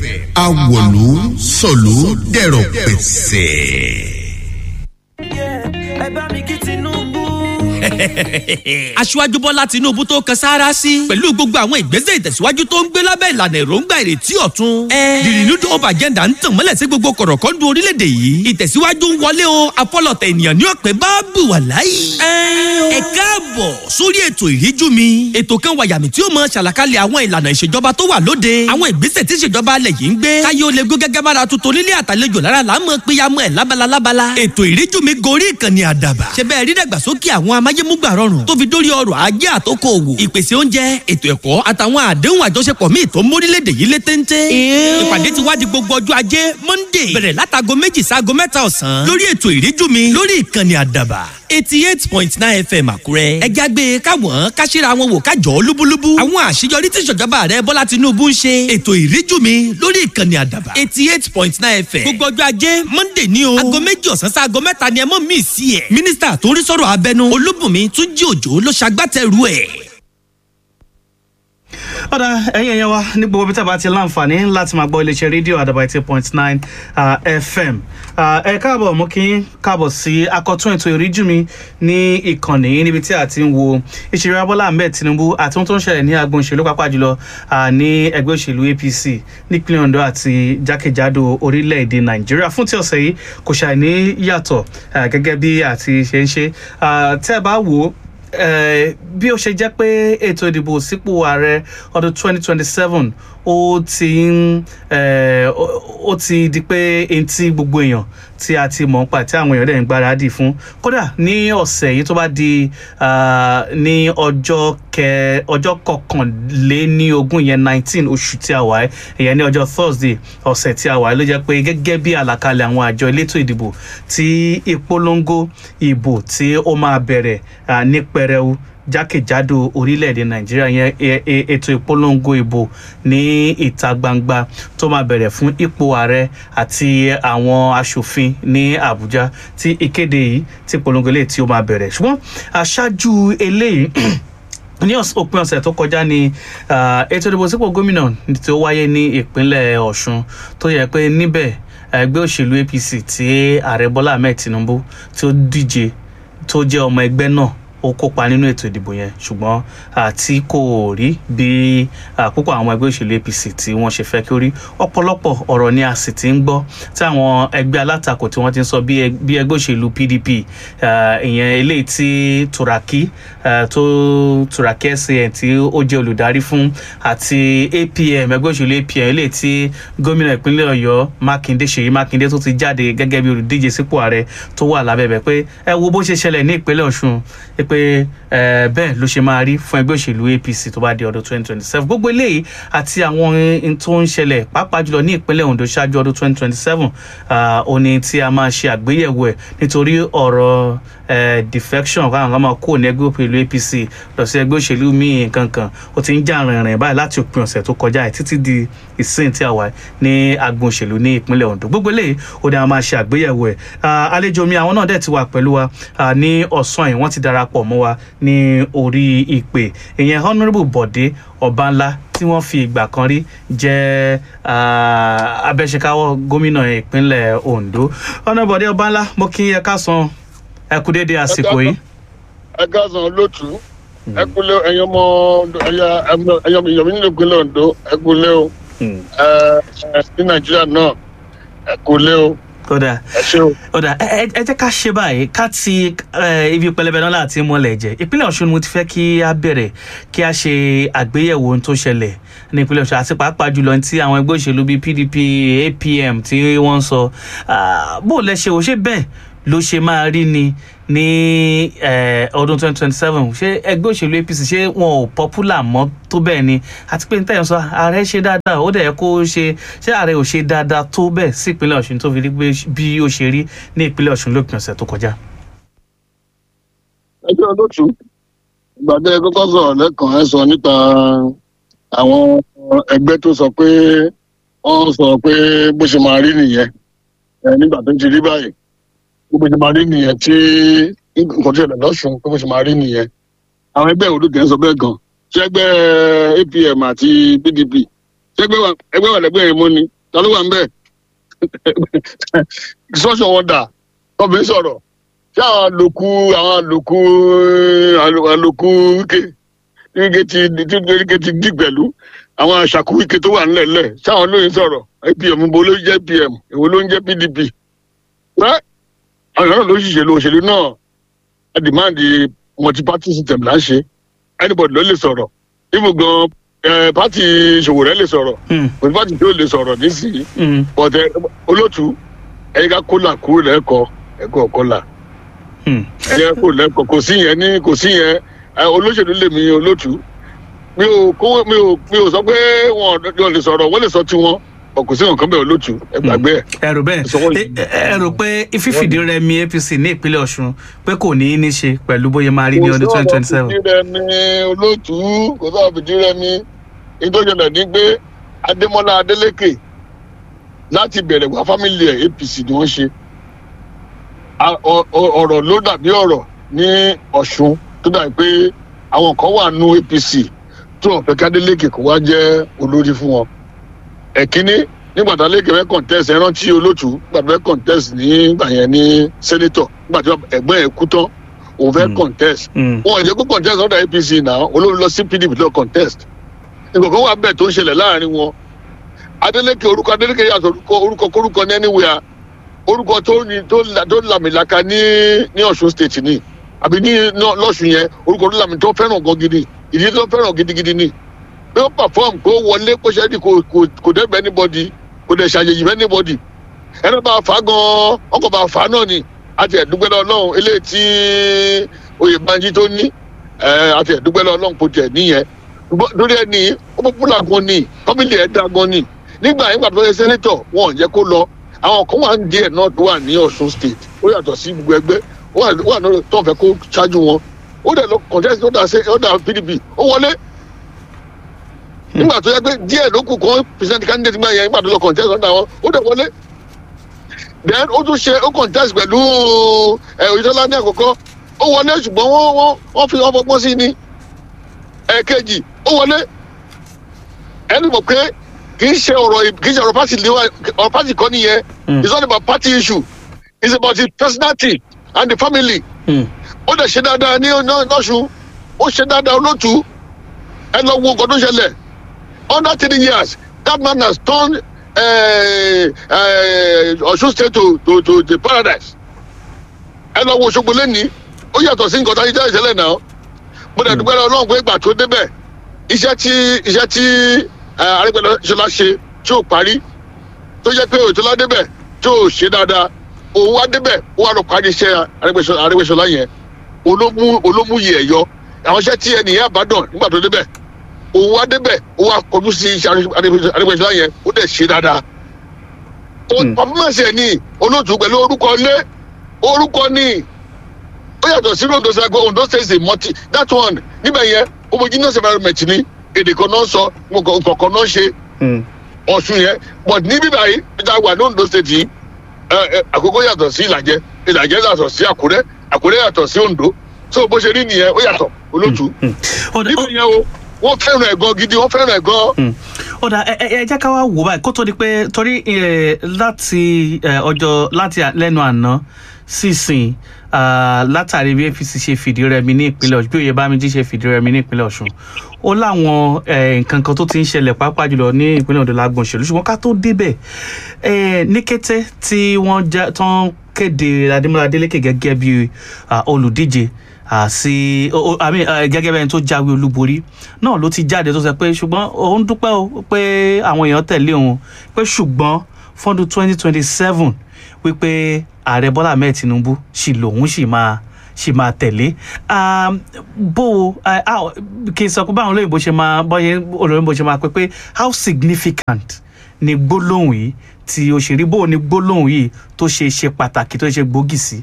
awòlú sọ̀lú dẹ̀rọ̀ pẹ̀sẹ̀. ẹ bá mi kí tinubu. aṣíwájú bọ́lá tinúbú tó kan sáárá sí pẹ̀lú gbogbo àwọn ìgbésẹ̀ ìtẹ̀síwájú tó ń gbé lábẹ́ ìlànà èròǹgbà ìrètí ọ̀tun. the renewed hope agenda ń tàn mọ́lẹ̀ sí gbogbo kọ̀rọ̀kọ́ndù orílẹ̀-èdè yìí ìtẹ̀síwájú ń wọlé o afọlọ̀tẹ̀ ènìyàn ní ọ̀pẹ bá bù wà láyé. ẹ káàbọ̀ sórí ètò ìríjú mi ètò kan wàyàmì tí ó mọ ṣàlàkalẹ̀ àwọn ìlànà ìṣèjọba tó wà lóde àwọn ìgbésẹ̀ tí ìṣèjọba alẹ̀ yìí ń gbé káyé ó lè gbó gẹ́gẹ́ bára tuntun nílé àtàlejò lára là ń mọ péyàmọ́ ẹ̀ lábala lábala ètò ìríjú mi gorí ìkànnì àdàbà ṣe bẹ́ẹ̀ rí dàgbàsókè àwọn amáyémúgbà rọrùn tó fi dórí ọrọ̀ ajé àtòkò òwò ìpèsè oúnjẹ ètò ẹ̀kọ́ àtàwọn àdéhùn àjọṣepọ̀ míì tó mórílẹ̀‐èdè yìí lé téńté. ìpàdé ti wá di gbogbo ọjọ́ ajé monday bẹ̀rẹ̀ látago méjì sáago mẹ́ta ọ̀sán lórí ètò ìríjú mi lórí ìkànnì àdàbà eighty eight point nine fm àkúrẹ́. ẹ jágbe káwọn káṣíra wọn wò kájọ lúbúlúbú. àwọn àṣeyọrí tí ìṣèjọba rẹ bọ́lá tinubu ń ṣe. ètò ìríjú mi lórí ìkànnì àdàbà eighty eight point nine fm. gbogbo ọjọ́ ajé monday ní o. aago méjì ọ̀sán sí aago mẹ́ta ni ẹ mọ̀ mí sí ẹ̀. mínísítà tó ń rí sọ̀rọ̀ abẹnú olúbùnmi túnjí òjò ló ṣagbátẹrù ẹ̀ ọ̀dà ẹ̀yin ẹ̀yẹ wa ní gbogbo bí tàbá ti láǹfààní láti máa gbọ́ iléeṣẹ́ rédíò àdàbà eighty point nine fm ẹ káàbọ̀ mú kí káàbọ̀ sí akọ̀tún ètò ìríjú mi ní ìkànnì níbi tí a ti ń wo ìṣeré abọ́lá ahmed tinubu àti ohun tó ń ṣẹlẹ̀ ní agbọn òṣèlú pápá jùlọ ní ẹgbẹ́ òṣèlú apc nípínlẹ̀ ondo àti jákèjádò orílẹ̀-èdè nàìjíríà fún ti ọ̀sẹ̀ yìí kò ṣàì ní yàtọ̀ gẹ́gẹ́ bí àti ṣe ń ṣe tẹ́ ẹ bá wò ó bí ó ṣe jẹ́ pé ètò ìdìbò sípò ààrẹ ọdún 2027 ó ti ń ó ti di pé eyín tí gbogbo èèyàn tí a ti mọ̀ ń pa tí àwọn èèyàn dẹ̀ ń gbáradì fún kódà ní ọ̀sẹ̀ yìí tó bá di ní ọjọ́ kẹ ọjọ́ kọkànléní ogún yẹn nineteen oṣù tí a wà ẹ́ ìyẹn ní ọjọ́ thursday ọ̀sẹ̀ tí a wà ẹ́ ló jẹ́ pé gẹ́gẹ́ bí àlàkalẹ̀ àwọn àjọ elétò ìdìbò tí ìpolongo ìbò tí ó máa bẹ̀rẹ̀ ní pẹrẹu jákèjádò orílẹ̀-èdè nàìjíríà yẹn ètò ìpolongo ìbò ní ìta gbangba tó máa bẹ̀rẹ̀ fún ipò ààrẹ àti àwọn asòfin ní àbújá tí ìkéde yìí tí ìpolongo eléyìí tí ó máa bẹ̀rẹ̀ ṣùgbọ́n aṣáájú eléyìí ní òpin ọ̀sẹ̀ tó kọjá ni ètò ìdìbò sípò gómìnà tí ó wáyé ní ìpínlẹ̀ ọ̀ṣun tó yẹ pé níbẹ̀ ẹgbẹ́ òṣèlú apc tí ààrẹ bọ́lá ahmed tinubu tí ó díje tó jẹ́ ọmọ ẹgbẹ́ náà ó kópa nínú ètò ìdìbò yẹn ṣùgbọ́n àti kò rí bí púpọ̀ àwọn ẹgbẹ́ òṣèlú apc tí wọ́n ṣe fẹ́ kí ó rí ọ̀pọ̀lọpọ̀ ọ̀rọ̀ ni a sì ti ń gbọ́ tí àwọn ẹgbẹ́ alátakò tí wọ́n ti ń sọ bí ẹgbẹ́ òṣèlú pdp ìyẹn eléyìí tí turaki tó turaki san tí ó jẹ́ olùdarí fún àti apm ẹgbẹ́ òṣèlú apm eléyìí tí gómìnà ìpínlẹ̀ ọ̀yọ́ mákindé ṣèyí mákindé tó ti jáde gẹ́gẹ́ bí olùdíje sípò ààrẹ tó wà lábẹ́bẹ̀ pé ẹ wo bó ṣe ṣẹlẹ̀ ní ìpínlẹ̀ ọ̀ṣun pé bẹ́ẹ̀ ló ṣe máa rí fún ẹgbẹ́ òṣèlú apc tó bá di ọdún twenty twenty seven gbogbo eléyìí àti àwọn ohun tó ń ṣẹlẹ̀ pàápàá jùlọ ní ìpínlẹ̀ ondo ṣáájú ọdún twenty twenty seven òní tí a máa ṣe àgbéyẹ̀wò ẹ̀ nítorí ọ̀rọ̀ defection káwọn kan máa kó ní ẹgbẹ́ òṣèlú apc lọ sí ẹgbẹ́ òṣèlú míì kankan ó ti ń jà rìnrìn báyìí láti òpin ọ̀sẹ̀ tó kọjá ẹ̀ títí di ìsìn tí a wà ní agbọn òṣèlú ní ìpínlẹ̀ ondo gbogbo eléyìí ó ní a máa ṣe àgbéyẹ̀wò ẹ̀ àlejò mi àwọn náà dẹ̀ ti wà pẹ̀lú wa ní ọ̀sán yìí wọ́n ti darapọ̀ mọ́ wa ní orí ìpè ìyẹn honourable bọ̀dé ọ̀bánlá tí wọ́n fi ìgbà kan rí jẹ́ abẹ́ṣekáwọ́ gómìnà ìpínlẹ̀ ondo honourable bọ̀dé ọ̀bánlá mo kí ẹ ká san ẹ kú déédéé àsìkò yìí. ẹ ká san lótú ẹ kú lé ẹyin ọmọ ẹyin ọmọ ìyọ̀mí nínú ìpínlẹ̀ ondo ẹ kú lé o ní nàìjíríà náà ẹ kú lé o kódà kódà ẹ jẹ́ ká ṣe báyìí ká ti ibi pẹlẹbẹ náà láti mọ́lẹ̀ jẹ́ ìpínlẹ̀ ọ̀ṣun mo ti fẹ́ kí a bẹ̀rẹ̀ kí a ṣe àgbéyẹ̀wò ohun tó ṣẹlẹ̀ ní ìpínlẹ̀ ọ̀ṣun àti pàápàá jùlọ tí àwọn ẹgbẹ́ òṣèlú bíi pdp apm tí wọ́n ń sọ bó lẹ ṣe ò ṣe bẹ́ẹ̀ ló ṣe máa rí ni ní ọdún twenty twenty seven ṣé ẹgbẹ́ òṣèlú apc ṣé wọn ò popular mọ́ tó bẹ́ẹ̀ ni àti pé níta yẹn sọ ààrẹ ṣe dáadáa ó dẹ̀ kó ṣe ṣé ààrẹ ò ṣe dáadáa tó bẹ́ẹ̀ sí ìpínlẹ̀ ọ̀ṣun tó fi rí pé bí ó ṣe rí ní ìpínlẹ̀ ọ̀ṣun lópin ọ̀sẹ̀ tó kọjá. ẹjọ́ olóòtú ìgbàdé kọ́kọ́ sọ̀rọ̀ lẹ́kàn ẹ̀ sọ nípa àwọn ẹgbẹ́ tó sọ pé wọ́n sọ pé bó ṣe máa rí nìyẹn nígbà tó ti rí báyìí bó ṣe máa rí nìyẹn tí nǹkan tó ṣẹlẹ̀ lọ́sùn pé bó ṣe máa rí nìyẹn àwọn ẹgbẹ́ òdo kẹ́ ń sọ bẹ́ẹ̀ gan ṣé ẹgbẹ́ apm àti pdp ẹgbẹ́ wa ẹgbẹ́ wa lẹ́gbẹ́ yẹn mọ́ ni ta ló wà ń bẹ̀ sọ́ọ̀sì wọn dà ọbẹ̀ sọ̀rọ̀ ṣé àwọn àlòkù àwọn àlòkù àlòkù wíkẹ́ wíkẹ́ ti ti wíkẹ́ ti dì pẹ̀lú àwọn àṣàkù wíkẹ́ tó wà nílẹ̀ lẹ̀ ṣé àwọn lóyún sọ̀rọ̀ apm bo ló jẹ́ apm èwo ló ń jẹ́ pdp rẹ́ àwọn náà ló ṣìṣèlú òṣèlú náà a demand multi-party system là ń ṣe anybody ló lè sọ̀rọ̀ even gan eh, party Sowore lè sọ̀rọ̀ Hmm, kò sí party tó lè sọ̀rọ̀ nísìnyí hmm, but eh, olótú ẹ̀yin ká kólà kúrò lẹ́kọ̀ọ́ ẹ̀kọ́ kólà hmm. ẹ̀yẹ kúrò lẹ́kọ̀ọ́ kò sí yẹn ní kò sí yẹn eh, olóṣèlú lèmi olótú mi ò kó mi ò mi ò sọ pé wọn ò lè sọ̀rọ̀ wọ́n lè sọ tiwọn ọ̀ kò sí nǹkan bẹ́ẹ̀ olótú ẹ gbàgbé ẹ̀. ẹ rò bẹ́ẹ̀ Ìṣọwọ́ ẹ yìí. ẹ rò pé fífìdí rẹmi apc ní ìpínlẹ̀ ọ̀ṣun pé kò ní í ní ṣe pẹ̀lú bóyá máa rí ní ọdún twenty twenty seven. kò sọ̀rọ̀ fìdí rẹmi olótú kò sọ̀rọ̀ fìdí rẹmi ìtọ́jọ́lẹ̀ ní pé adémọ́lá adélékè láti bẹ̀rẹ̀ wá fámìlì ẹ̀ apc ni wọ́n ṣe A- ọ- ọ- ọ̀rọ̀ ló dàbí ọ̀rọ̀ ní ọ̀ṣun tó dàbí pé àwọn kan wà nù apc tí wọ́n fẹ́ kí adélékè kó wá jẹ́ olórí fún wọn ẹ̀kíní nígbà tí adélékè fẹ́ contest ẹ rántí olótú nígbà tí fẹ́ contest nígbà yẹn ní senator nígbà tí ẹ̀gbọ́n ẹ̀ kú tán òun fẹ́ Mm. contest Hmm, wọn ò jẹ́ kó contest ọ̀dà apc náà olórí lọ sí pdp lọ contest nǹkan kan wà bẹ́ẹ̀ tó ń ṣẹlẹ̀ láàrin wọn adeleke orúkọ adeleke yàtọ̀ orúkọ orúkọ kórúkọ ní anywhere orúkọ tó ní tó la- tó làmìlaka ní ní ọ̀ṣun state ni àbí ní ní- lọ́ṣun yẹn orúkọ tó làmì tó fẹ́ràn gan gidi ìdí tó fẹ́ràn gidigidi ni bí ó perform kó wọlé kó ṣe é di kò kò kò dẹ́gbẹ́ anybody kò dẹ̀ ṣàyẹ̀yì fẹ́ anybody ẹni bá fà á gan ọkọ̀ bá fà á náà ni àti ẹ̀dúgbẹ́ lọ ọlọ́run eléyìí tí oyè banji tó ní ẹ̀, àti ẹ̀dúgbẹ́ lọ ọlọ́run kò tẹ̀ níyẹn Ṣùgbọ́n lórí ẹni ó pọ́pùlà gan ni kọ́mílì ẹ̀ dá gan ni nígbà yẹn gbàdúrà yẹn sẹ́nẹ́tọ̀ wọn ò jẹ́ kó lọ àwọn kan wà ń díẹ̀ náà tó wà ní ọ̀ṣun state ó yàtọ̀ sí gbogbo ẹgbẹ́ ó wà wà náà tó ń fẹ́ kó ṣáájú wọn ó dẹ̀ lọ contest ó dà sí ó dà pdp ó wọlé nígbà tó yẹ pé díẹ̀ ló kù kan present candidate gbà yẹn nígbà tó lọ contest ó dà wọn ó dẹ̀ wọlé then ó tún ṣe ó contest pẹ̀lú ẹ̀ òyìnbó ní àkọ́kọ́ ó wọlé ṣùgbọ́n wọ́n wọ́n wọ́n fi wọ́n fọgbọ́n sí ni ẹ̀ẹ̀kejì ó wọlé ẹni mọ̀ pé kì í ṣe ọ̀rọ̀ kì í ṣe ọ̀rọ̀ party lewa ọ̀rọ̀ party kọ́ nìyẹn Mm. it's not about party issue it's about his personality and the family hmm, ó dẹ̀ ṣe dáadáa ní ní- lọ́sùn ó ṣe dáadáa olótú ẹ lọ wo nǹkan tó ṣẹlẹ̀ under three years that man has turned eh, eh, Ọ̀ṣun state to to to to paradise ẹ lọ wo Òṣogbo lẹ́nìí ó yàtọ̀ sí nǹkan tó ayé ìṣẹ̀lẹ̀ náà mo dẹ̀ dúpẹ́ lọ́wọ́ Ọlọ́run pé ìgbà tó débẹ̀ iṣẹ́ tí iṣẹ́ tí eh, Arẹ́gbẹ́ṣọlá ṣe tí ò parí tó jẹ́ pé òtún débẹ̀ tí ò ṣe dáadáa òun wá débẹ̀ ó wá lọ parí iṣẹ́ Arẹ́gbẹ́ṣọlá Arẹ́gbẹ́ṣọlá yẹn olómú olómú yìí ẹ̀ yọ àwọn iṣẹ́ tí ẹnìyẹn àbádàn nígbà tó débẹ̀ òun wá débẹ̀ ó wá kọjú sí iṣẹ́ Arẹ́gbẹ́ṣọlá yẹn ó dẹ̀ ṣe dáadáa. Hmm. pàfọ́mọ̀sì ẹ̀ ní olóòtú pẹ̀lú orúkọ ilé orúkọ ní ó yàtọ̀ sí Ondo State Ondo State is a multi that one níbẹ̀ yẹn homogeneous environment ni èdè kan náà sọ nǹkan kan náà ṣe hmm. ọ̀ṣun yẹn but ní bíbá yìí níta wà ní Ondo State yìí ẹ, ẹ, àkókò yàtọ̀ sí ìlàjẹ ìlàjẹ yàtọ̀ sí àkúrẹ́ àkúrẹ́ yàtọ̀ sí Ondo so bó ṣe rí nìyẹn ó yàtọ̀ olóòtú Ó dà- níbẹ̀ yẹn o wọ́n fẹ́ràn ẹ̀ gan gidi wọ́n fẹ́ràn ẹ̀ gan. Hmm. ó dà ẹ ẹ ẹ jẹ́ ká wá wò báyìí kó tó di pé torí ẹ, láti ẹ, ọjọ́ láti à- lẹ́nu àná sísìn ah, látàrí bí apc ṣe fìdí rẹmi ní ìpínlẹ̀ ọ̀ṣun bí oyèbámíjí ṣe fìdí rẹmi ní ìpínlẹ̀ ọ̀ṣun ó láwọn ẹ, nǹkan kan tó ti ń ṣẹlẹ̀ pàápàá jùlọ ní ìpínlẹ̀ ọ̀dọ̀ lágbọ̀n òṣèlú ṣùgbọ́n ká tó débẹ̀ ẹ, ní kété tí wọ́n já tán kéde adémọlá adélékè gẹ́gẹ́ bí ah, olùdíje ah, sí o- o- I mean, eh, gẹ́gẹ́ bẹ́ẹ̀ tó jáwé olúborí náà ló ti jáde tó sọ pé ṣùgbọ́n òun dúpẹ́ o pé àwọn èèyàn tẹ̀lé òun pé ṣùgbọ́n fọ́dún twenty twenty seven wípé ààrẹ bọ́lá ahmed tinubu sì lòun sì máa sì máa tẹ̀lé Um, bó o eh, how- kì í sọ pé báwọn olóyìnbó ṣe máa bọ́yẹ olóyìnbó ṣe máa pé pé how significant ni gbólóhùn yìí tí òṣèré bó o ní gbólóhùn yìí tó ṣe ṣe pàtàkì tó ṣe gbòógì sí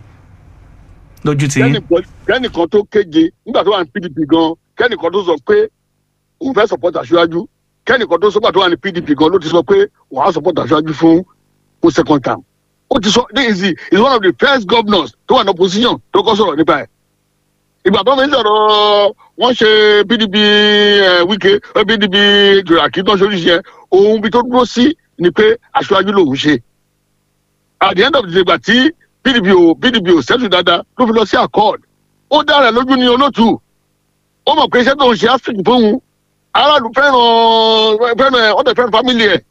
lójú ti yín. kẹ́nìkan kẹ́nìkan tó kéje nígbà tó wà ní pdp gan kẹ́nìkan tó sọ pé òun fẹ́ support aṣáájú kẹ́nìkan tó sọ́gbà tó wà ní pdp gan ló ti sọ pé òun á support aṣáájú fún fún second term ó ti sọ this is the is one of the first governors tó wà ní opposition tó kọ́ sọ̀rọ̀ nípa ẹ̀ ìgbà tó fi ń sọ̀rọ̀ wọ́n ṣe pdp eh, wike eh, pdp turaki tó ń ṣoríṣi yẹn òun bí tó dúró sí ni pé aṣáájú lòun ṣe at the end of the day gbà tí pdp ò pdp ò sẹ́tù dáadáa ló fi lọ sí accord ó dára lójú ní olótù ó mọ̀ pé iṣẹ́ tó ń ṣe áfíríkì fóun aráàlú fẹ́ràn fẹ́ràn ẹ̀ ọ̀dẹ̀ fẹ́ràn fámìlì ẹ̀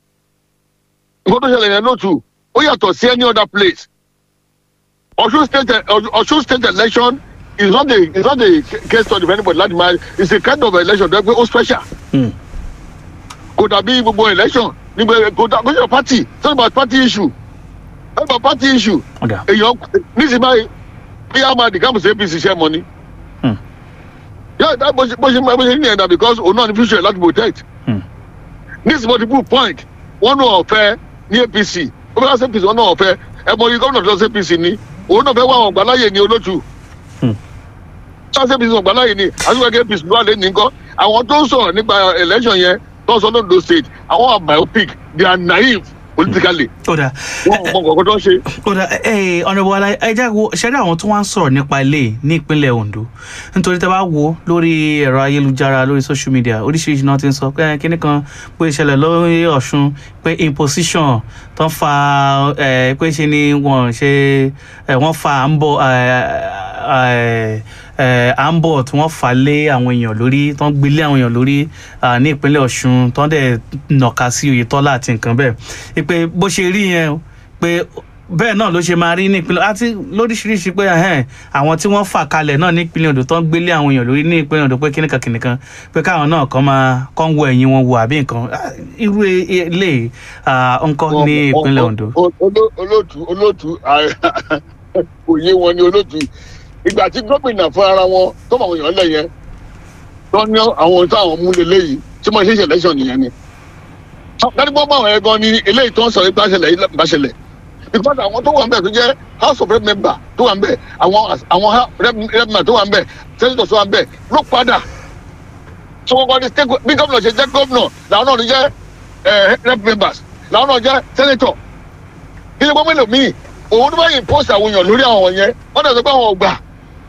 nǹkan tó ṣẹlẹ̀ yẹn lótù ó yàtọ̀ sí any other place ọ̀ṣun state ọ̀ṣun state election is not a is not a case study for anybody láti máa it's a kind of election tó yẹ pé ó special Hmm. kò dàbí gbogbo election nígbà kò dàbí your party it's not about party issue it's about party issue ọ̀dà èèyàn níṣẹ́ báyìí bí a máa dìgámù sí apc ṣẹ́ mọ́ ni. Hmm. yóò dá bó ṣe bó ṣe bó ṣe ní ẹ̀dá because òun náà ní future láti protect. Hmm. níṣẹ́ multiple point wọ́n náà ọ̀fẹ́ ní apc ó fẹ́ wá sí apc wọ́n náà ọ̀fẹ́ ẹ̀ mọ iye gómìnà tó lọ sí apc ni òun náà fẹ́ wá àwọn ọ̀gbáláyè ní olótù. Hmm. tó lọ sí apc ọ̀gbáláyè ni àtúwẹ̀kẹ́ apc ló wà lé ní nǹkan àwọn tó ń sọ̀rọ̀ nípa election yẹn tó ń sọ lóńdó state àwọn are biopic they are naive politically ọ̀dà wọ́n mọ nǹkan tó ń ṣe. ọ̀dà ẹ̀ ọ̀nàbọ̀ ala ẹja wo ṣẹ́rí àwọn tó wá ń sọ̀rọ̀ nípa ilé ní ìpínlẹ̀ ondo nítorí tẹ́ bá wo lórí ẹ̀rọ ayélujára lórí social media oríṣiríṣi náà ti ń sọ pé kíní kan pé ìṣẹ̀lẹ̀ lórí ọ̀ṣun pé imposition tó ń fa ẹ̀ pé ṣe ni wọ́n ṣe ẹ̀ wọ́n fa à ń bọ̀ ẹ̀ ẹ̀ à ń bọ̀ tí wọ́n fà lé àwọn èèyàn lórí tó ń gbélé àwọn èèyàn lórí à, ní ìpínlẹ̀ ọ̀ṣun tó ń dẹ̀ nàka sí oyetola àti nǹkan bẹ́ẹ̀ pé bó ṣe rí yẹn o, pé bẹ́ẹ̀ náà ló ṣe máa rí ní ìpínlẹ̀ àti lóríṣiríṣi pé ẹ̀hẹ́n, àwọn tí wọ́n fà kalẹ̀ náà ní ìpínlẹ̀ odò tó ń gbélé àwọn èèyàn lórí ní ìpínlẹ̀ odò pé kíníkan kíníkan pé káwọn náà kàn máa kàn wọ ẹ̀yìn wọn wò àbí nǹkan Ah, irú ilé nǹkan ní ìpínlẹ̀ ondo. O- o- olo- olóòtú olóòtú òye wọn ni olóòtú ìgbà tí gómìnà fún ara wọn tó mọ àwọn èèyàn lẹ yẹn tó ní àwọn ohun táwọn mú lélẹyìí tí mo ṣe ṣe election nìyẹn ni. dájú pé báwọn ẹ̀ gan ni eléyìí tó ń sọ ipá ṣẹlẹ̀ yìí bá ṣẹlẹ̀ because àwọn tó wà ń bẹ̀ tó jẹ́ house of rep member tó wà ń bẹ̀ àwọn àwọn ha- rep rep member tó wà ń bẹ̀ senator tó wà ń bẹ̀ ló padà tí wọ́n kọ́ ní state go- bí gómìnà ṣe jẹ́ gómìnà làwọn náà ní jẹ́ eh, rep members làwọn náà jẹ́ senator kí ni gbọ́n mélòó míì òun tó bá yìí post àwọn èèyàn lórí àwọn yẹn wọ́n dẹ̀ sọ pé àwọn ò gbà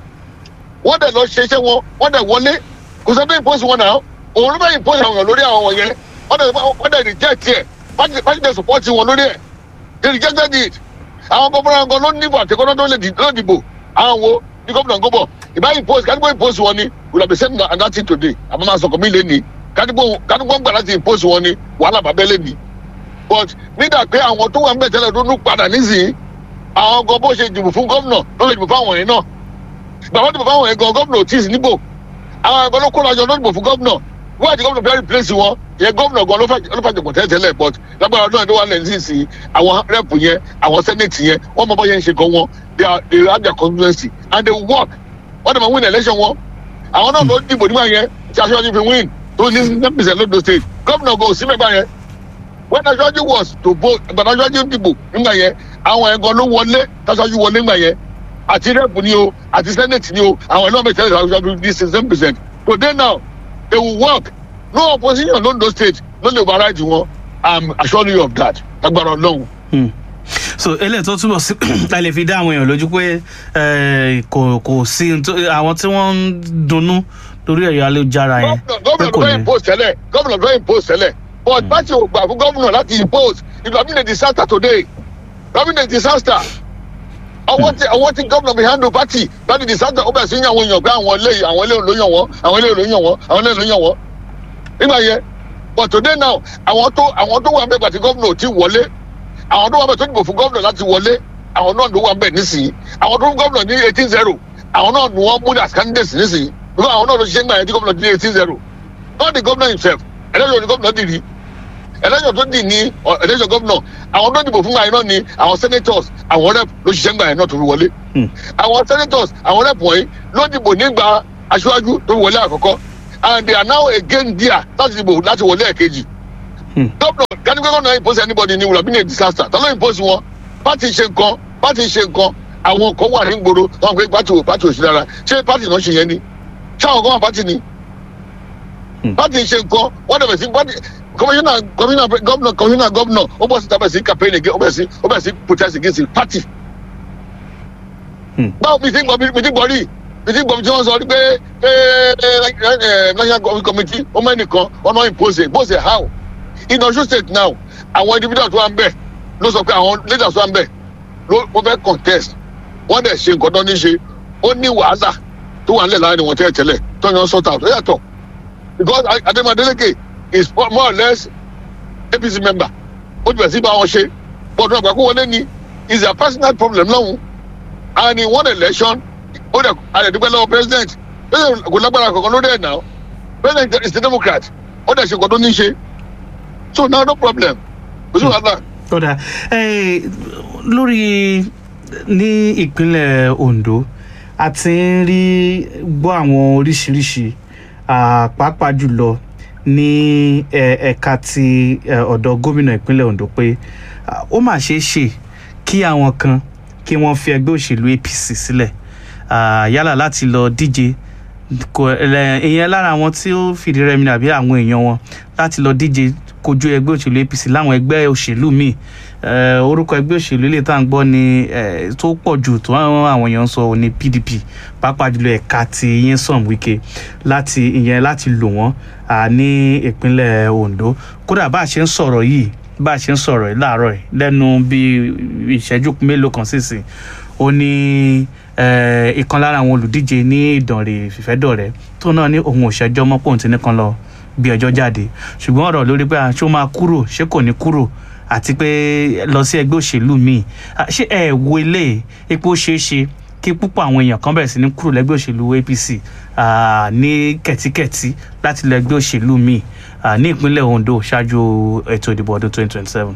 wọ́n dẹ̀ lọ ṣe iṣẹ́ wọn wọ́n dẹ̀ wọlé kò sọ pé post wọn náà òun tó bá yìí post àwọn èèyàn lórí àwọn yẹn wọ́n dẹ̀ sọ pé wọ́n dẹ̀ reject ẹ̀ pàṣẹ dẹ̀ support wọn lórí ẹ̀ they rejected it àwọn gómìnà gan ló níbo àtẹkọ́nà tó lè dì- ló dìbò àwọn wo ní gómìnà gómọ̀ ìbáyìí post kádìgbò post wọn ni we have been saying that that thing today àmọ́ máa sọ̀kọ̀ mí lé ní kádìgbò kádìgbò gbà láti post wọn ni wàhálà bàbá lé ní but nígbà pé àwọn tó wà ń bẹ̀ tẹ́lẹ̀ tó ń padà nísìnyí àwọn gan bó ṣe dìbò fún gómìnà ló lè dìbò fáwọn yẹn náà bàbá dìbò fáwọn yẹn gan gómìnà ò tí ì sí níbò àwọn ẹgbẹ́ ló kó lọ́jọ́ ló dìbò fún gómìnà wọ́n àti gómìnà fẹ́ẹ́ replace wọn yẹn gómìnà gan ló fà- ló fàjọpọ̀ tẹ́lẹ̀ but lágbára náà ló wà lẹ́yìn sísìn àwọn rep yẹn àwọn senate yẹn wọ́n mọ bọ́ yẹn ń ṣe gan wọn they are they have their constituency and they work wọ́n dẹ̀ máa win election wọn àwọn náà ló dìbò nígbà yẹn tí aṣọ́jú fi win tó ní ten percent lódò state gómìnà gan ò sí mẹ́gbà yẹn when aṣáájú was to vote ìgbàdàn aṣáájú dìbò nígbà yẹn àwọn ẹ̀gàn ló wọlé táṣáájú wọlé nígbà yẹn àti rep ni o àti senate ni o àwọn ẹ̀lọ́mọ̀ ìtẹ́lẹ̀ aṣáájú ní sixteen percent today now they will work no opposition londo state no dey override wọn i'm assuring you of that agbára ọlọ́run. Hmm. so eléyìí tó túbọ̀ sí a lè fi dá àwọn èèyàn lójú pé eh, kò kò sí n tó- àwọn tí wọ́n ń dunnú lórí ẹ̀rọ ayélujára yẹn pé gómìnà kò ló fẹ́ ní. impose tẹ́lẹ̀ gómìnà ló fẹ́ impose tẹ́lẹ̀ but báṣe ò gbà fún gómìnà láti impose it will have been a disaster today it will have been a disaster ọwọ́ tí ọwọ́ tí gómìnà fi handle party láti disaster ó bẹ̀rẹ̀ sí ní àwọn èèyàn pé àwọn eléyìí àwọn eléyìí ló yàn wọ́n àwọn eléyìí ló yàn wọ́n àwọn eléyìí ló yàn wọ́n nígbà yẹn but today now àwọn tó àwọn tó wà ń bẹ̀ gbàtí gómìnà ò tí wọlé àwọn tó wà ń bẹ̀ tó dìbò fún gómìnà láti wọlé àwọn náà ló wà ń bẹ̀ nísìnyí àwọn tó fún gómìnà ní eighteen zero àwọn náà ni wọ́n mú as candidates nísìnyí because àwọn náà ló ṣiṣẹ́ nígbà yẹn tí gómìnà ní eighteen zero not the governor himself ẹlẹ́yìn ni gómìnà dì ní ẹlẹ́yìn tó dì ní ọ- ẹlẹ́yìn gómìnà àwọn tó dìbò fún gbà yẹn náà ni àwọn senators àwọn rep ló ṣiṣẹ́ nígbà yẹn náà tó fi wọlé Hmm. àwọn senators àwọn rep wọ̀nyí ló dìbò nígbà aṣáájú tó fi wọlé àkọ́kọ́ and they are now again there láti dìbò láti wọlé ẹ̀kejì Hmm. gómìnà kánípẹ́ gómìnà impose anybody ni will have been a disaster tọ́lọ́ impose wọn party ṣe nǹkan party ṣe nǹkan àwọn kan wà ní gbòòrò wọn pé party ò party ò sí dára ṣé party náà ṣe yẹn ni ṣé àwọn kan wà party ni Hmm. party ṣe nǹkan wọ́n dẹ̀ bẹ̀ sí party commissioner commissioner governor commissioner governor ó bọ̀ sí tábẹ̀ sí campaign again ó bẹ̀ sí ó bẹ̀ sí protest against the party. Hmm. báwo mi ti gbọ́ mi ti gbọ́ rí mi ti gbọ́ mi tí wọ́n sọ pé pé ẹ ẹ national committee ó mẹ́nìkan ọ̀nà impose impose how in Osun state now àwọn individuals tó wà ń bẹ̀ ló sọ pé àwọn leaders tó wà ń bẹ̀ ló wọ́n fẹ́ contest wọ́n dẹ̀ ṣe nǹkan tó ní ṣe ó ní wàhálà tó wà nílẹ̀ láàrin wọn tẹ́lẹ̀ tẹ́lẹ̀ tó yan sort out ó yàtọ̀ because Adémọ Adélékè is more or less APC member ó ti bẹ̀rẹ̀ sí bá wọn ṣe but wọn àgbà kó wọlé ni is their personal problem lọ́hùn and in one election ó dẹ̀ àdẹ̀dúgbẹ́ lọ́wọ́ president president kò lágbára kankan lórí ẹ̀ náà president is a democrat ó dẹ̀ ṣe nǹkan tó ní ṣe so now no problem kò sí wàhálà. kódà lórí ní ìpínlẹ̀ Ondo a ti ń rí gbọ́ àwọn oríṣiríṣi ah, pàápàá jùlọ ní eh, ẹ̀ka ti eh, ọ̀dọ̀ gómìnà ìpínlẹ̀ Ondo pé ah, ó mà ṣeé ṣe kí àwọn kan kí wọ́n fi ẹgbẹ́ òṣèlú APC sílẹ̀ ah, yálà láti lọ díje kò ẹ ìyẹn lára àwọn tí ó fìdí rẹmi àbí àwọn èèyàn wọn láti lọ díje kojú ẹgbẹ́ òṣèlú APC láwọn ẹgbẹ́ òṣèlú míì Eh, orúkọ ẹgbẹ́ òṣèlú ilé tá à ń gbọ́ ni eh, tó pọ̀ jù tó àwọn àwọn èèyàn ń sọ ní PDP pàápàá jùlọ ẹ̀ka ti Nyesom Wike láti ìyẹn láti lò wọ́n ah, ní ìpínlẹ̀ Ondo kódà bá a ṣe ń sọ̀rọ̀ yìí bá a ṣe ń sọ̀rọ̀ yìí láàárọ̀ yìí lẹ́nu bíi ìṣẹ́jú mélòó kan sísìn ó ní eh, ìkan lára àwọn olùdíje ní Ìdànrè Fìfẹ́dọ̀rẹ́ tó náà ní òun ò ṣẹjọ́ mọ́ pòun ti nìkan lọ bí ọjọ́ jáde ṣùgbọ́n ọ̀rọ̀ lórí pé ah, ṣé ó máa kúrò ṣé kò ní kúrò àti pé lọ sí ẹgbẹ́ òṣèlú míì Ah, ṣé ẹ wo ilé epo ṣeé ṣe kí púpọ̀ àwọn èèyàn kan bẹ̀rẹ̀ sí ní kúrò lẹ́gbẹ́ òṣèlú APC ah, ní kẹ̀tíkẹ̀tí láti lọ ẹgbẹ́ òṣèlú míì ah, ní ìpínlẹ̀ Ondo ṣáájú ètò ìdìbò ọdún 2027.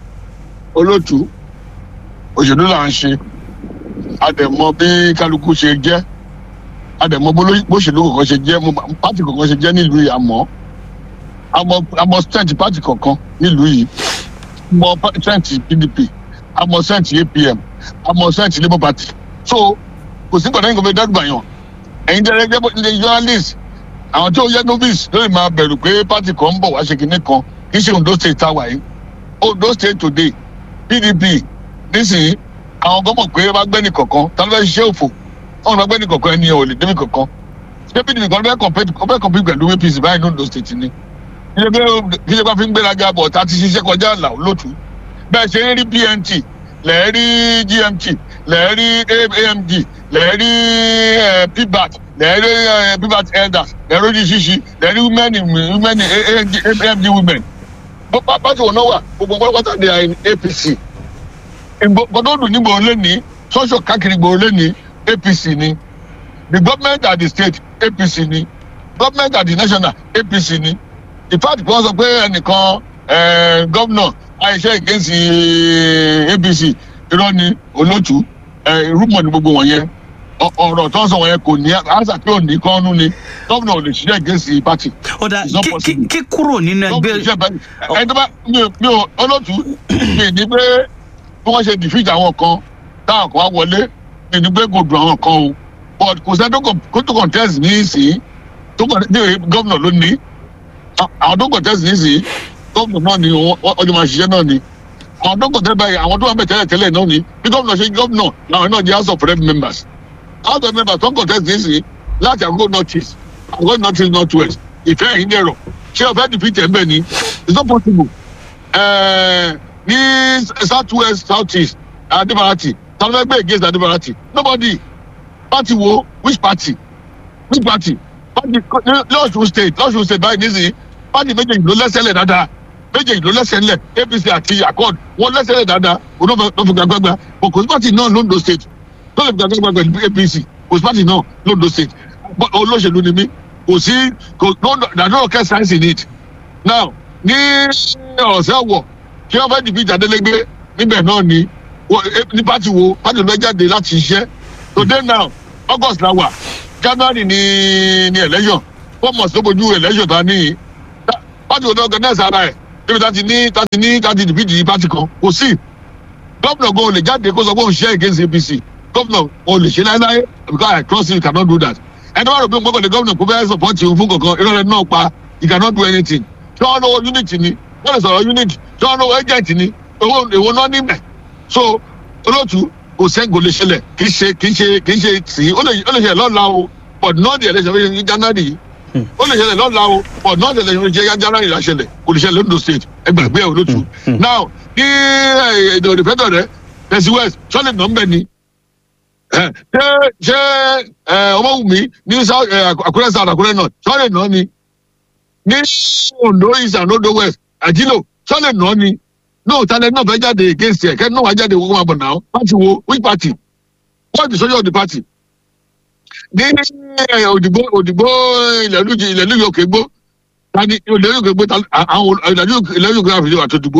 olótú òṣèlú là ń ṣe àdẹ̀mọ bí kálukú ṣe jẹ́ àdẹ̀mọ bóṣèlú kọ̀ọ̀kan ṣe jẹ́ mo mọ pátì kọ̀ọ̀kan ṣe jẹ́ nílùú yìí àmọ́ àmọ́ àmọ́ strength pátì kọ̀ọ̀kan nílùú yìí mọ strength PDP àmọ́ strength APM àmọ́ strength Labour Party so kò sí gbọ̀dọ̀ nǹkan fẹ́ dẹ́gbà yàn ẹ̀yin dẹ́rẹ́ jẹ́ bó ṣe journalist àwọn tí ó yẹ novice lórí máa bẹ̀rù pé pátì kan ń bọ̀ wá ṣe kinní kan kì í ṣe Ondo state táwa yìí Ondo state today PDP nísìnyí àwọn gbọ́mọ̀ pé bá gbẹ́ni kọ̀ọ̀kan tá ló fẹ́ ṣiṣẹ́ òfò wọn bá gbẹ́ni kọ̀ọ̀kan ẹni ò lè débi kọ̀ọ̀kan ṣé PDP kan fẹ́ compete ó fẹ́ compete pẹ̀lú APC báyìí ní Ondo state ni kí ṣe pé kí ṣe pé fi ń gbéraga bọ̀ tá a ti ṣiṣẹ́ kọjá àlà olótú bẹ́ẹ̀ ṣe ń rí PNT lẹ́ẹ̀ rí GMT lẹ́ẹ̀ rí AMG lẹ́ẹ̀ rí PBAT lẹ́ẹ̀ rí PBAT elders lẹ́ẹ̀ rí oríṣiríṣi lẹ́ẹ̀ rí women women AMG women pàtó wọn náà wà gbogbo pátápátá ní APC gbọdọdún ní gbòòrò lẹni sọsọ káàkiri gbòòrò lẹni APC ni the government at the state APC ni government at the national APC ni in fact wọ́n sọ pé ẹnìkan gómìnà àìṣe against APC irọ́ ni olótú rúmọ̀ ní gbogbo wọ̀nyẹn ọ̀rọ̀ tó ń sọ wọ̀nyẹn kò ní àṣà pé ò ní kọ́nú ni gómìnà ò lè ṣiṣẹ́ against party. ó dà It's not kí- kí possible. kí kúrò nínú Gómìnà ẹgbẹ́ ṣiṣẹ́ báyìí. ẹni tó bá mi ò mi ò olótú mi ní pé bí wọ́n ṣe defeat àwọn kan táwọn kan wá wọlé mi ní pé kò dùn àwọn kan o but kò sẹ́ni tó kàn- kó tó contest ní ìsìn tó kàn ní gómìnà ló ní àwọn tó contest ní ìsìn gómìnà náà ni wọ́n- wọ́n ọjọ́ máa ṣiṣẹ́ náà ni àwọn tó contest báyìí àwọn tó wà bẹ̀ tẹ́lẹ̀ tẹ́lẹ̀ náà ni bí gómìnà ṣe gómìnà làwọn náà di house of rep members house of members tó contest ní ìsìn láti àgọ́ north east àgọ́ north east north west ìfẹ́ yìí dẹ̀rọ̀ ṣé ọ̀fẹ́ defeat ẹ̀ ń bẹ̀ ni it's not possible eh, ní south west south east adibarati tàbí ẹgbẹ́ against adibarati nobody party wo which party which party party lọ́sùn state lọ́sùn state báyìí nísìnyí party méjèèjì ló lẹ́sẹ̀lẹ̀ dáadáa méjèèjì ló lẹ́sẹ̀lẹ̀ apc àti accord wọ́n lẹ́sẹ̀lẹ̀ dáadáa òun náà fi gbàgbàgbà but kò sí party náà londo state tó lè fi gbàgbàgbà pẹ̀lú apc kò sí party náà londo state But olóṣèlú ni mí kò sí kò no there no rocket science in it now ní ọ̀sẹ̀ wọ̀ kí wọ́n fẹ́ dìbìtì adélégbé níbẹ̀ náà ni wọ́n- eh, ní pátì wo pátì ló jáde láti ṣiṣẹ́ today now august la wà january ni ni election four months ló bójú election ta ní pátì wo ní organize ara ẹ̀ níbi tá ti ní tá ti ní tá ti dìbìtì pátì kan kò sí gómìnà gan ò lè jáde kó sọ pé òun ṣe against apc gómìnà ò lè ṣe láéláé because i trust you cannot do that ẹni wàá rò pé gbọ́dọ̀ gómìnà kó fẹ́ support you fún kankan irọ́ rẹ̀ náà pa you cannot do anything tí wọ́n lọ́wọ́ unit ni wọ́n lè sọ̀rọ̀ unit tí wọ́n lọ́wọ́ agent ni èwo èwo náà níbẹ̀ so olóòtú kò sẹ́ńgò lè ṣẹlẹ̀ kì í ṣe kì í ṣe kì í ṣe tì í ó lè ó lè ṣe lọ́la o but not the election wey ní january ó lè ṣẹlẹ̀ lọ́la o but not ṣẹlẹ̀ ṣe yájára ìlà ṣẹlẹ̀ kò lè ṣẹlẹ̀ londo state ẹgbàgbé ẹ̀ olótú now ní èdè òdìfẹ́tọ̀ rẹ tẹ̀sí west sọ́lẹ̀ nà ń bẹ̀ ni ẹ, ṣé ṣé ẹ, ọmọwùmí ní South- ẹ, àkúrẹ́ south àkúrẹ́ north sọ́lẹ̀ nà ni ní ondo east and ondo west àjílò sọ́lẹ̀ nà ni no talent náà fẹ́ jáde against ẹ̀ kẹ́ náà wá jáde wọ́n máa bọ̀ náà party wo which party what is the soldier of the party ní ẹ, òdìgbò òdìgbò ìlẹ̀lú ìlẹ̀lú yòókè gbó tani ìlẹ̀lú yòókè gbó ta- àwọn ìlẹ̀lú ìlẹ̀lú yòókè àfihàn àtòdìgbò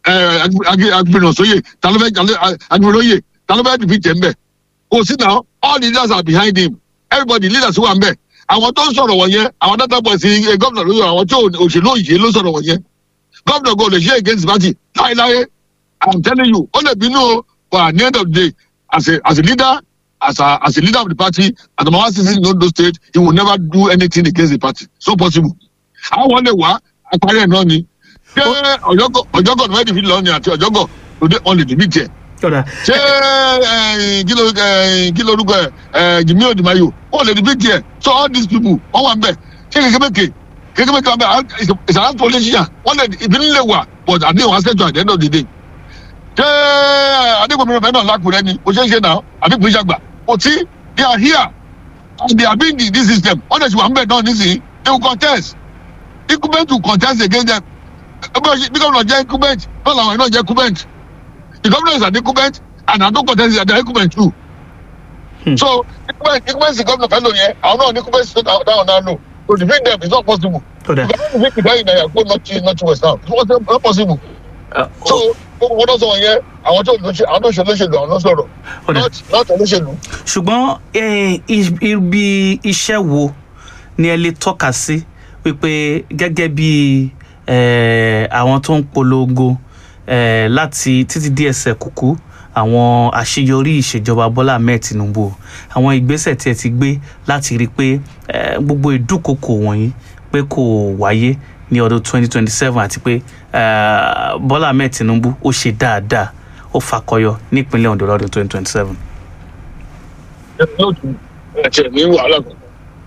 agbèrò sóyè talọ́fẹ́ agbèrò yè talọ́fẹ́ dìbì tẹ̀ ń bẹ̀ kò sí náà all the leaders are behind him everybody leaders wà ń bẹ̀ àwọn tó ń sọ̀rọ̀ wọ̀nyẹn àwọn data boys gómìnà lóyún àwọn tí òṣèlú òyìnbó ló sọ̀rọ̀ wọ̀nyẹn gómìnà go lè ṣe against the party láéláé i'm telling you ó lè bínú o but at the end of the day as a as a leader as a as a leader of the party adamawa sisi in ondo state he will never do anything against the party so possible àwọn lè wá àparí ẹ̀ náà ni ṣé ọ̀jọ́gọ̀ ọ̀jọ́gọ̀ ní wẹ́ẹ̀dì fi lọ ni àti ọ̀jọ́gọ̀ lóde wọn lè dìbì tiẹ̀ ọ̀dà ṣé eh, kí ló eh, kí ló orúkọ ẹ ẹ jimmy odimayo wọn lè dìbì tiẹ̀ so all these people wọn wà ń bẹ̀ ṣé kékèké kékèké wọn bẹ̀ ìsàlá politician wọn lè ìbínú lè wà but àdéhùn aṣẹ́jọ at the end of the day ṣé adégbòmìnira fẹ́ náà lákùrẹ́ ni kò ṣeé ṣe náà àbí kò ṣe àgbà kò tí they are here and they are being the this system wọn lè ṣe wà ń bẹ̀ náà nísìnyí they will contest incumbent will contest against them bí gómìnà jẹ́ incumbent náà làwọn ẹ̀ náà jẹ́ incumbent the governor is an incumbent and i don contest is an incumbent too. so incumbent incumbent governor fẹ́ lò yẹn àwọn náà ní incumbent state down now no to defeat them is not possible. ọ̀dà you cannot defeat the guy in nayago not not west now it's not, not possible. so gbogbo wọn náà sọ wọn yẹn àwọn tó lóṣèlú àwọn tó ṣe olóṣèlú àwọn náà sọ̀rọ̀ Ọ̀dà. not not olóṣèlú. ṣùgbọ́n eh, i- ibi iṣẹ́ wo ni ẹ lè tọ́ka sí wípé gẹ́gẹ́ bí eh, àwọn tó ń polongo eh, láti títí dí ẹsẹ̀ kúkú àwọn àṣeyọrí ìṣèjọba bọ́lá ahmed tinubu àwọn ìgbésẹ̀ tí ẹ ti gbé láti rí i pé eh, gbogbo ìdúkokò wọ̀nyí pé kò wáyé ní ọdún 2027 àti pé eh, bọ́lá ahmed tinubu ó ṣe dáadáa ó fakọyọ nípínlẹ̀ ondo lọ́dún 2027. lóòtú ẹ̀jẹ̀ ní wàhálà kan.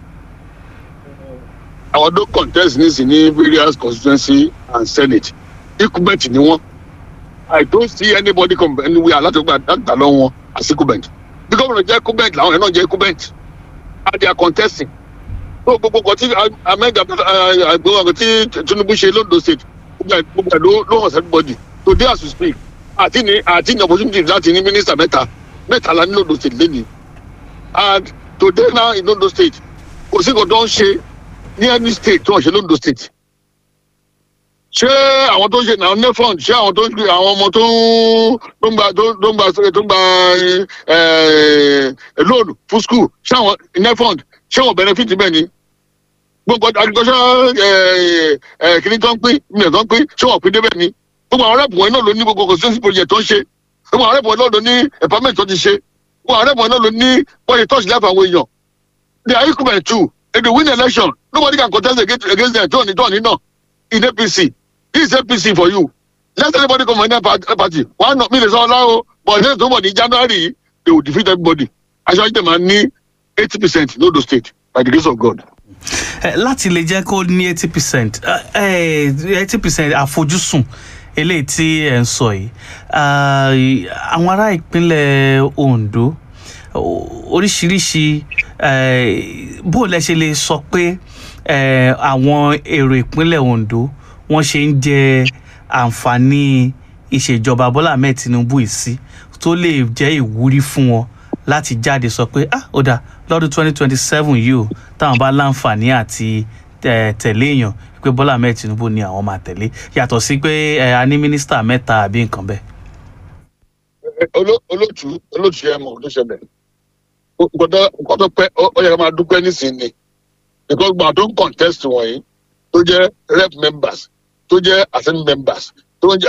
àwọn tó contest nísìn ní various constituency and senate incumbent ni wọn i don't see anybody come anywhere látọgbà dàgbà lọ wọn as incumbent bí gómìnà jẹ incumbent làwọn yẹn náà jẹ incumbent and they are contesting so gbogbo nǹkan tí ahmed gbogbo nǹkan tí tinubu ṣe londo state gbogbo ẹ̀- gbogbo ẹ̀ ló ló hàn sí everybody today as we speak àti ní àti ní opportunity láti ní minister mẹ́ta mẹ́ta la ní londo state lẹ́nìí and today now in londo state kò sí nǹkan tó ń ṣe ní any state tó ń ṣe londo state ṣé àwọn tó ń ṣe náà nefond ṣé àwọn tó ń gbé àwọn ọmọ tó ń tó ń gba tó ń tó ń gba tó ń gba eh, loan fún school ṣé àwọn nefond ṣé wọn benefit bẹ́ẹ̀ ni gbogbo agricultural kìnní tó ń pín mílíọ̀nù tó ń pín ṣé wọn pín débẹ̀ ni gbogbo àwọn rẹ́pù wọn náà ló ní gbogbo constituency project tó ń ṣe gbogbo àwọn rẹ́pù wọn náà ló ní empowerment tó ti ṣe gbogbo àwọn rẹ́pù wọn náà ló ní bọ́ọ̀lì touch life àwọn èèyàn they are equal too if they win election nobody can contest against against them tó ní tó ní náà in apc this is apc for you let anybody come from any part- party one not me dey sọ ọlá o but next tó bọ̀ ní january they will defeat everybody aṣáájú tẹ̀ máa ní eighty percent no do state by the grace of god. Eh, láti lè jẹ́ kó ní eighty percent eighty percent àfojúsùn eléyìí tí ẹ̀ ń sọ yìí ah, àwọn ará ìpínlẹ̀ ondo o- oríṣiríṣi eh, bó lẹ ṣe lè sọ pé eh, àwọn èrò ìpínlẹ̀ ondo wọ́n ṣe ń jẹ àǹfààní ìṣèjọba bọ́lá ahmed tinubu yìí sí tó lè jẹ́ ìwúrí fún wọn láti jáde sọ pé ah ó dáa lọ́dún twenty twenty seven yìí o táwọn bá láǹfààní àti eh, tẹ̀lé èèyàn pé bọ́lá ahmed tinubu ni àwọn máa tẹ̀lé yàtọ̀ sí pé eh, a ní mínísítà mẹ́ta àbí nǹkan bẹ́ẹ̀. Oló- olóòtú olóòtú ẹ mọ ló ṣẹlẹ̀ nǹkan nǹkan tó pẹ́ ó ó yẹ ká máa dúpẹ́ nísìnyí because gbà tó ń contest wọ̀nyí tó jẹ́ rep members tó jẹ́ assembly members tó ń jẹ́